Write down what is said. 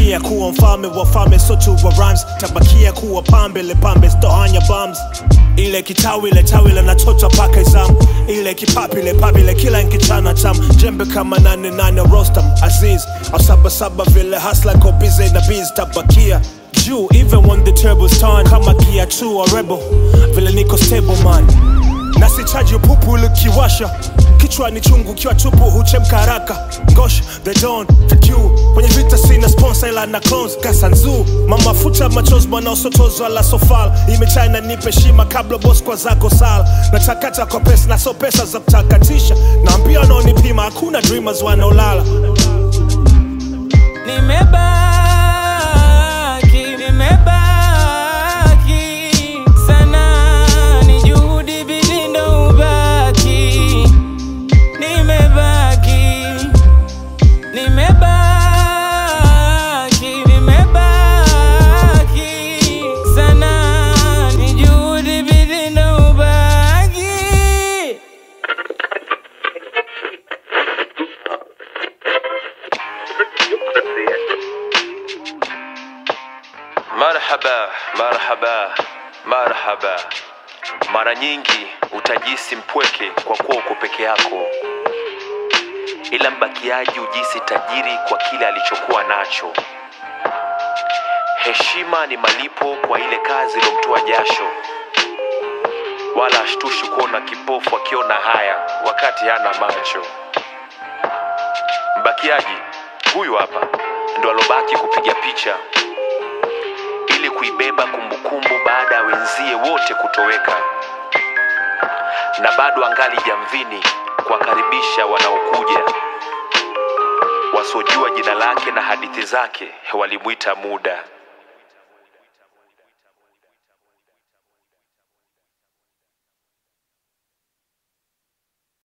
tabakia kuwa mfalme wa falme sotu wa rhymes tabakia kuwa pambe le pambe stohanya bums ile kitawi ile tawi ile nachota paka izam ile kipapi ile papi ile kila nkichana tam jembe kama nane nane rostam aziz au saba saba vile hasla ko busy na biz tabakia juu even when the turbos turn kama gia tu or rebel vile niko stable man na sichaji upupu likiwasha kichwa ni chungu kiwa tupu huchemka haraka ngosh the don the dew kwenye vita sina sponsor ila na clones kasanzu mama futa machozi bwana usotozwa la sofal imechina nipe shima kabla boss kwa zako sal natakata kwa pesa na so pesa za kutakatisha naambia wanaonipima hakuna dreamers wanaolala Nimebaki, nimebaki sana, ni juhudi bidii ndo ubaki. Nimebaki, nimebaki, nimebaki sana, ni juhudi bidii ndo ubaki. Marhaba, marhaba, marhaba. Mara nyingi utajisi mpweke kwa kuwa uko peke yako, ila mbakiaji ujisi tajiri kwa kile alichokuwa nacho. Heshima ni malipo kwa ile kazi ilomtoa jasho, wala ashtushi kuona kipofu akiona haya wakati hana macho. Mbakiaji huyu hapa ndo alobaki kupiga picha ili kuibeba kumbukumbu baada ya wenzie wote kutoweka, na bado angali jamvini kuwakaribisha wanaokuja wasiojua jina lake na hadithi zake walimwita muda.